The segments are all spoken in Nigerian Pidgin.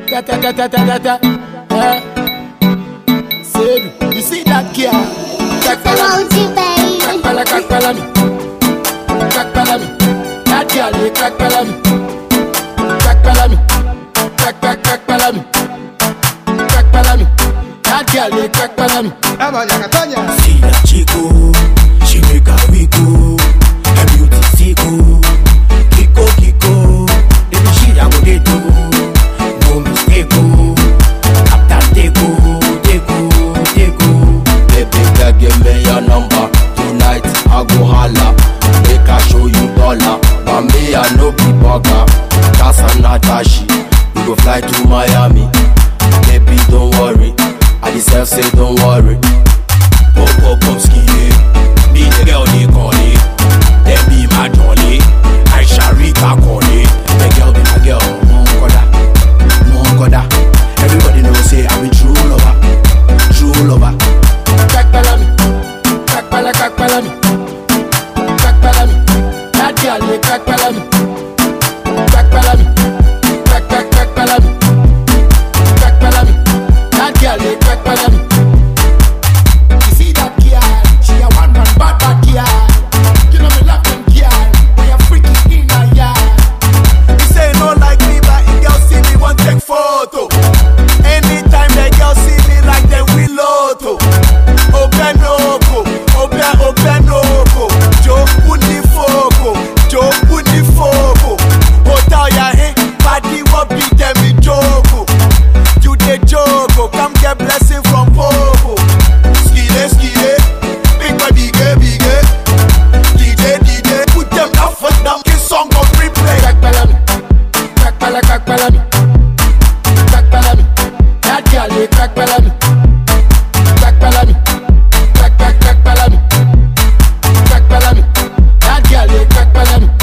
Ta ta ta ta ta ta ta. Eh. Sedu, you see that girl? Kakpala, Emoji baby. kakpala, kakpala me. Kakpala me. That girl, eh, kakpala me. Kakpala me. Kak kak kakpala me. Kakpala me. That girl, eh, kakpala me. See that chico, she make a wiggle. Her beauty fickle, Kiko Kiko. Baby she a go dey do, no mistake oh. After they go, they go, they go. Baby girl, give me your number. Tonight I go holla. Make I show you dollar. But me I no be bugger. Cause I'm not tashi. We go fly to Miami. Baby don't worry. I deserve say don't worry. Pop pop pop skinny, me the girl they call it. They be my jolly, I shall read back on it. The girl be my girl, mon koda, mon koda. Everybody know say I'm a true lover, true lover. Kakpala me. Kakpala, kakpala me. Kakpala me. That girl, eh, kakpala me. Kakpala me. Kak kak kakpala me. Kakpala me. That girl, eh, kakpala me. You see that girl? She a one man bad bad girl. You know me love them girl. We a freaky in a yard. He say no like me, but if girl see me want take photo. Anytime the girl see me like them we loto. Open oko, open open oko. Joe uni foko, Joe uni foko. Hotel ya hey, body what be them me joko. You the joko, come get blessing from Popo. Skide skide, big boy bigger bigger. DJ DJ, put them up for them, kiss song on replay. Kakpala me. Kakpala, kakpala me. Kakpala me. That girl, eh, kakpala me. Kakpala me. Kak kak kakpala me. Kakpala me. That girl, eh, kakpala me.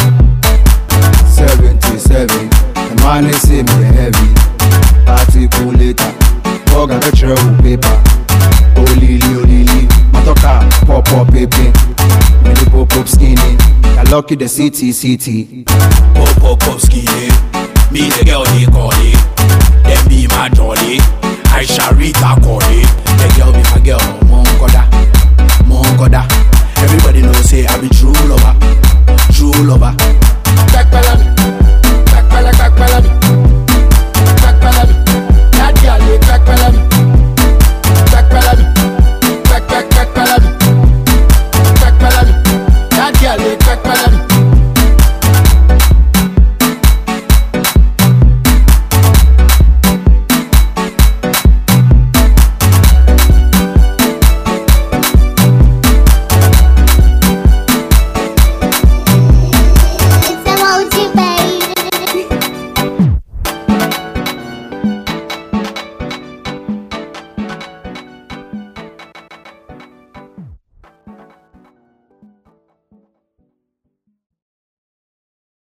77 The man is say me heavy Article later Bug and lecturer with paper Olili olili Matoka pop pop pepe Me the pop pop skinny I lucky the city city Pop pop pop skinny. Me the girl